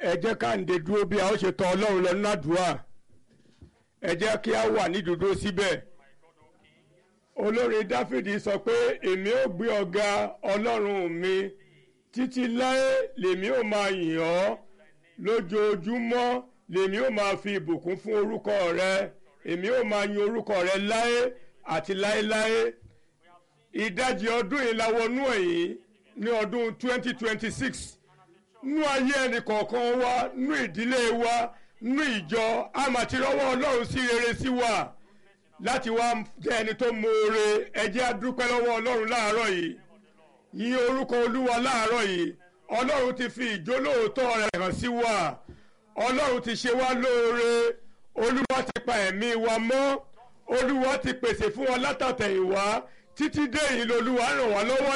ẹ jẹ́ ká ǹdè dúró bí a ó ṣe tọ̀ ọlọ́run lọ nínú àdúrà ẹ jẹ́ kí a wà ní dúró síbẹ̀ olórin dáfídì sọ pé èmi ò gbé ọ̀gá ọlọ́run mi títí láé lèmi ò máa yìn ọ́ lójoojúmọ́ lèmi ò máa fi ìbùkún fún orúkọ rẹ èmi ò máa yin orúkọ rẹ láé àti láéláé ìdajì ọdún yìí la wọnú ẹ̀yìn ní ọdún 2026 nú ayé ẹnì kọ̀ọ̀kan wa nú ìdílé wa nú ìjọ a máa ti rọ́wọ́ ọlọ́run sí rere sí wa láti wá jẹ́ ẹni tó mọ̀ọ́re ẹ jẹ́ a dúpẹ́ lọ́wọ́ ọlọ́run láàárọ̀ yìí yìn orúkọ olúwa láàárọ̀ yìí ọlọ́run ti fi ìjólóòótọ́ rẹ̀ hàn sí wa ọlọ́run ti ṣe wá lóore olúwa ti pa ẹ̀mí wa mọ́ olúwa ti pèsè fún wa látàtẹ̀yìnwá títí dé yìí lolúwa ràn wá lọ́wọ́